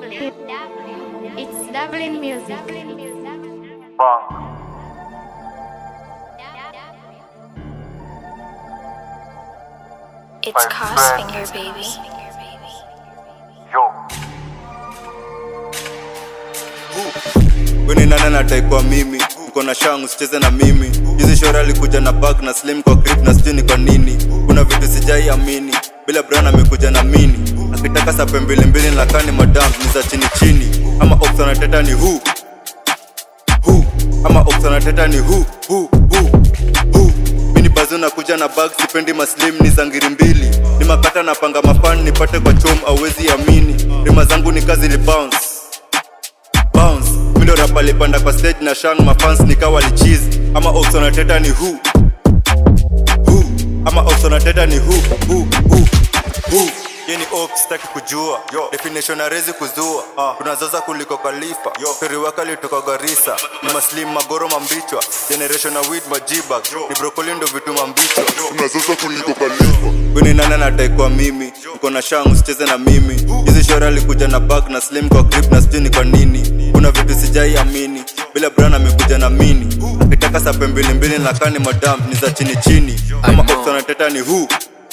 It's Dublin music. It's Cos Finger Baby. weni nane nataikwa mimi niko na shangu sicheze na mimi hizi shora alikuja na bag na slim kwa grip na sijui ni kwa nini kuna vitu sijai amini bila brown amekuja na mini akitaka sape mbili mbili lakani madam ni za chini chini ama opsanateta ni hu hu ama opsanateta ni hu hu hu hu mini bazo nakuja na bag sipendi maslim ni za ngiri mbili ni makata napanga mafan nipate kwa chom auwezi amini rima zangu ni kazi li bounce bounce mindo rapa alipanda kwa stage na shang mafans nikawa lichizi ama oxonateta ni hu hu ama oxonateta ni hu hu hu hu Ye ni op sitaki kujua Yo. definition arezi kuzua uh. tunazaza kuliko kalifa periwaka litoka garisa ni maslim magoro mambichwa generation na wit majiba ni brokoli ndo vitu mambichwa tunazaza kuliko kalifa Kwani nani anataikwa mimi niko na shangu sicheze na mimi hizi shora alikuja na bag na slim kwa grip na sijui ni kwa nini kuna vitu sijai amini bila brown amekuja na mini akitaka sape mbili mbili na kani madam ni za chini chini ama know. opsanateta ni hu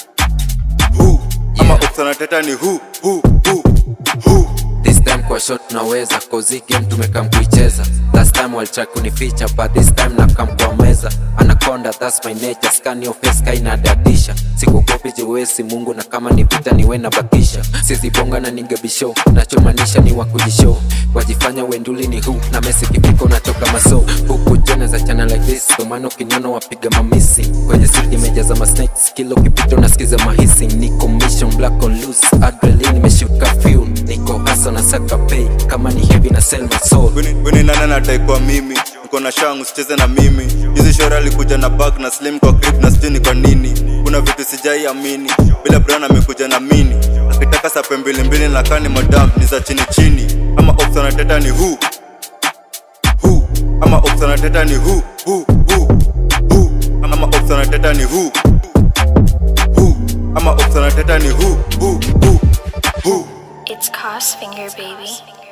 hu ama opsanateta ni hu hu hu hu This time kwa shot naweza cause hii game tumekam kuicheza last time walitry kunificha but this time nakam kwa meza anaconda that's my nature scan your face kaina dadisha sikukopi jewesi mungu na kama ni vita niwe na bakisha sizibonga na ningebisho nachomaanisha ni wakujishow wajifanya wenduli ni hu na mesi kifiko natoka maso huku jana za chana like this domano kinyono wapiga mamisi kwenye siti imejaza masnakes kilo kipito nasikiza mahisi niko mission black on loose adrenaline imeshuka fuel niko hasa na saka pay kama ni heavy na sell my soul Kwani nani anataikwa mimi niko na shangu sicheze na mimi hizi shora alikuja na bag na slim kwa grip na sijui ni kwa nini kuna vitu sijai amini bila brown amekuja na mini akitaka sape mbili mbili na kani madam ni za chini chini ama opsanateta ni hu hu ama opsanateta ni hu hu hu hu ama opsanateta ni hu hu ama opsanateta ni hu hu hu hu It's Cos Finger Baby.